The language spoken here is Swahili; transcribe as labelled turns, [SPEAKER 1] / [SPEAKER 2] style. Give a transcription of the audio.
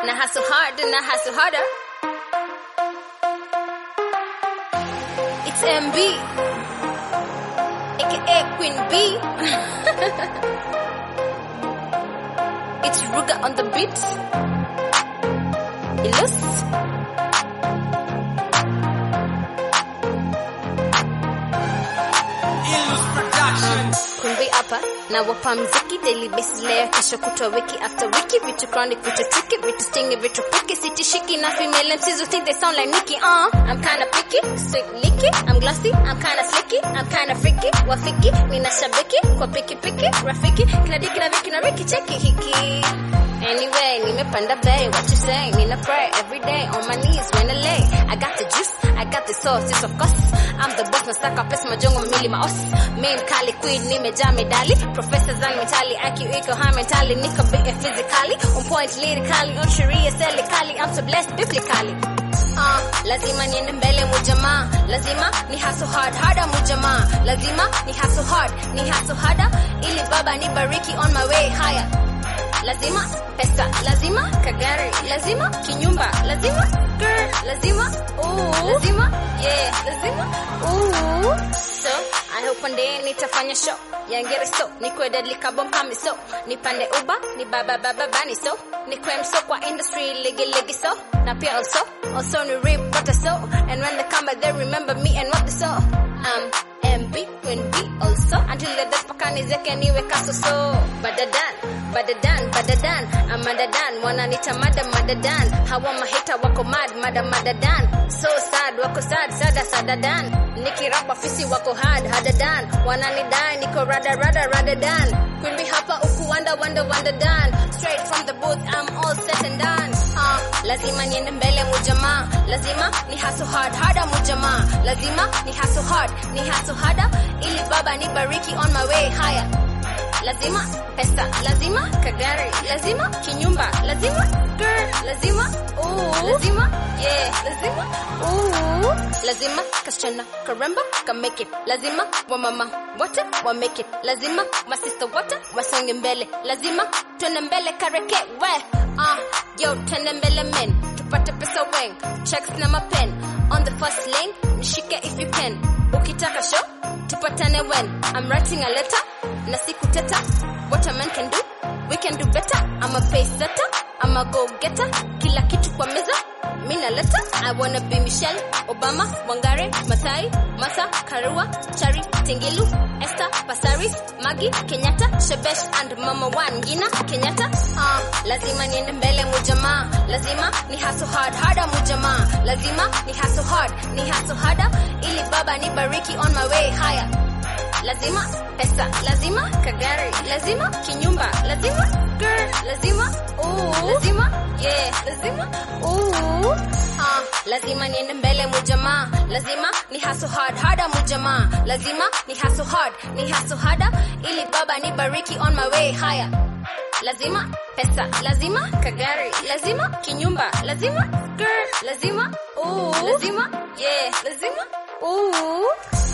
[SPEAKER 1] na hustle hard na hustle harder. It's MB, aka Queen B. it's Ruga on the beat. Ilus.
[SPEAKER 2] Illus Production.
[SPEAKER 1] Kumbi hapa na wapa mziki daily basis leo kesho kutwa wiki after wiki vitu chronic vitu tricky vitu stingy vitu picky sitishiki na female MCs who think they sound like Nicki uh I'm kinda picky straight licky I'm glossy I'm kinda slicky I'm kinda freaky wafiki nina shabiki kwa piki piki rafiki kila diki na viki na riki cheki hiki Anyway, nimepanda bay, what you say? Nina pray every day on my knees when I lay. I got the juice, I got the sauce, yes of course. I'm the boss, nasaka pesa majongo mili maos. Main kali queen, nimejaa medali. Professor zangu mentally, IQ iko high mentally. Niko big and physically, on point lyrically, on sharia serikali. I'm so blessed biblically. Uh, lazima niende mbele mujamaa lazima ni hustle hard harder mujamaa lazima ni hustle hard ni hustle harder ili baba nibariki on my way higher lazima pesa lazima kagari lazima kinyumba lazima girl lazima ooh lazima yeah lazima ooh so I hope one day nitafanya show yangere so nikwe deadly carbon kami so nipande uba ni baba baba bani so nikwe mso kwa industry ligi ligi so na pia also also ni rip what I so and when they come back they remember me and what they saw um MB Queen B also until the death pakani zeke niwe kaso so badadan badadan badadan amadadan wananita mada madadan hawa mahita wako mad mada madadan so sad wako sad sada sadadan nikirapa fisi wako hard hadadan wananidai niko rada rada radadan Queen B hapa uku wanda wanda wanda dan straight from the booth I'm all set and done uh, lazima niende mbele mujamaa lazima ni hustle hard harder mujamaa lazima ni hustle hard ni hustle harder ili baba nibariki on my way higher lazima pesa lazima kagari lazima kinyumba lazima girl lazima ooh lazima yeah lazima ooh lazima kasichana karemba ka make it lazima wamama wote wa make it lazima masista wote wasonge mbele lazima twende mbele kareke we ah yo twende mbele men tupate pesa weng checks na mapen on the first lane nishike if you can ukitaka show tupatane when I'm writing a letter na siku teta what a man can do we can do better I'm a pace setter I'm a go getter kila kitu kwa meza mina leta I wanna be Michelle Obama Wangare Masai Masa Karua Chari Tingilu Esther Pasaris Magi Kenyatta Shebesh and Mama Wangina Kenyatta uh, lazima niende mbele mujamaa lazima ni hustle hard harder mujamaa lazima ni hustle hard ni hustle harder ili baba nibariki on my way higher lazima pesa lazima kagari lazima kinyumba lazima girl lazima ooh lazima yeah lazima ooh ah lazima niende mbele mujamaa lazima ni hustle hard harder mujamaa lazima ni hustle hard ni hustle harder ili baba nibariki on my way higher lazima pesa lazima kagari lazima kinyumba lazima girl lazima ooh lazima yeah lazima ooh